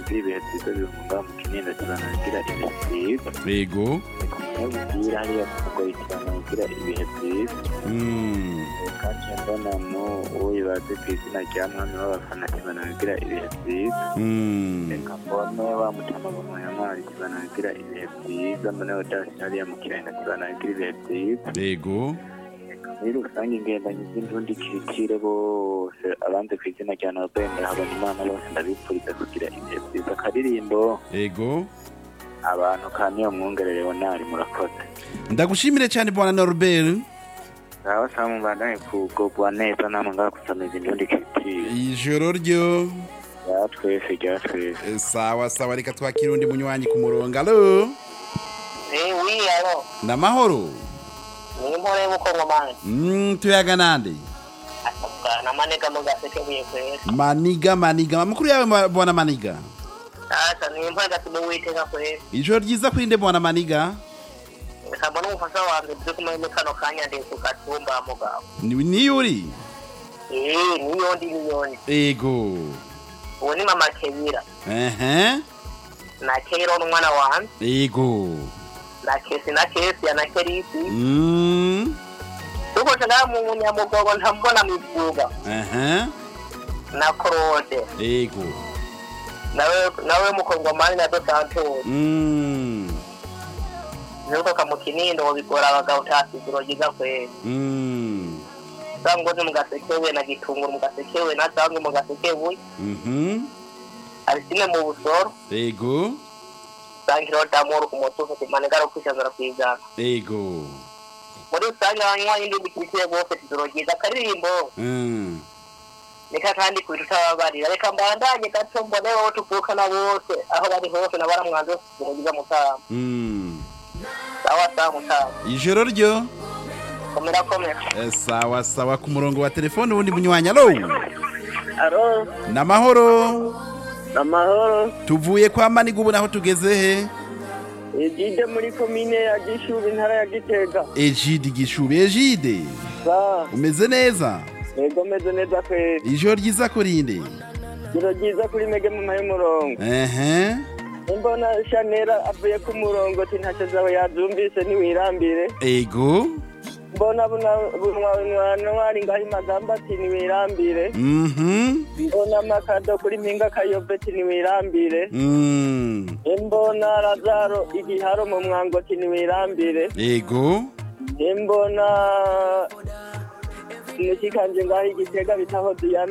nagira ibihe byiza bihunga mu kinindo kibanagira ibihe byiza yego kumubwira hariya kugoyi kibanagira ibihe byiza Mm, kandi mbona mu uwo yibaze ku izina rya mwami w'abafana kibanagira ibihe byiza mm, reka mbone wa mutama mu ntwari kibanagira ibihe byiza mbone odasi hariya mu kirenda kibanagira ibihe byiza yego muri rusange ingendanyi z'indundi kirikire bose abanze ku izina rya nobel habona imana bose ndabipfuriza kugira ibihe byiza akaririmbo yego abantu ka niyo mwungere leonari murakoze ndagushimire cyane bwana norbert ngaho sawa mubandanye kugogwa neza namwe ngaho gusamiza indundi kirikire ijoro ryo rya twese rya twese Eh, sawa sawa reka twakire undi munywanyi ku murongo alo Eh, oui, alo. namahoro Ni mpore y'ubukongomani. Mm, tuyaga nande Bwana Manega mu gaseke buye kwera. maniga maniga amakuru yawe ma- bwana maniga Sasa ni mpore gatume witeka kwera. ijoro ryiza kurinde bwana maniga Nkabona umufasha wanjye turi kumwe muri kano kanya ndi ku gatumba mugabo. Ni- niyo uri Eh, niyo ndi niyo ndi. ego Uwo ni mama Kebira. ehe Na Kero n'umwana wanjye. ego Na Kesi na Kesi na Kerisi. Mm, Tuko ngaha mu Nyamugogo ntambona mivuga. ehe Na Claude. ego Nawe nawe mukongomani na Dos Santos. Mm, Nuko mu Kinindo bigora abagabo tasiguro giza kwera. mm, zangozi mu gasekewe na gitunguru mu gasekewe na zange mu gasekewe mhm, arisine mu busoro ego zangiro damoro ku mutuzo kumanegara kwishanzura kwigana ego muri rusange abanywa y'indi bikirikire bose tuzogiza akaririmbo Mm, reka kandi kubintu utababarira reka mbandanye gato mbone wowe tuvukana bose aho bari hose na baramwanze bose tuzogiza mutama mm. sawa sawa mutama ijoro ryo komera komera Eh, sawa sawa ku murongo wa telefone ubundi munywanyi alo aro namahoro amahoro tuvuye kwa maniga ubu naho tugeze he ejide muri komine ya gishubi intara ya gitega ejide gishubi ejide sa umeze neza ego meze neza kweri ijoro ryiza kurinde ijoro ryiza kuri mege mama y'umurongo ehe imbona shanera avuye ku murongo ati ntacyo zawe yazumvise ntiwirambire ego mbona bunwari ngaho imagamba ati ntiwirambire mhm mbona makado kuri mpinga kayobe ati ntiwirambire Mm, imbona razaro igiharo mu mwango ati ntiwirambire ego imbona mushikanje ngaho igitega bitaho diyana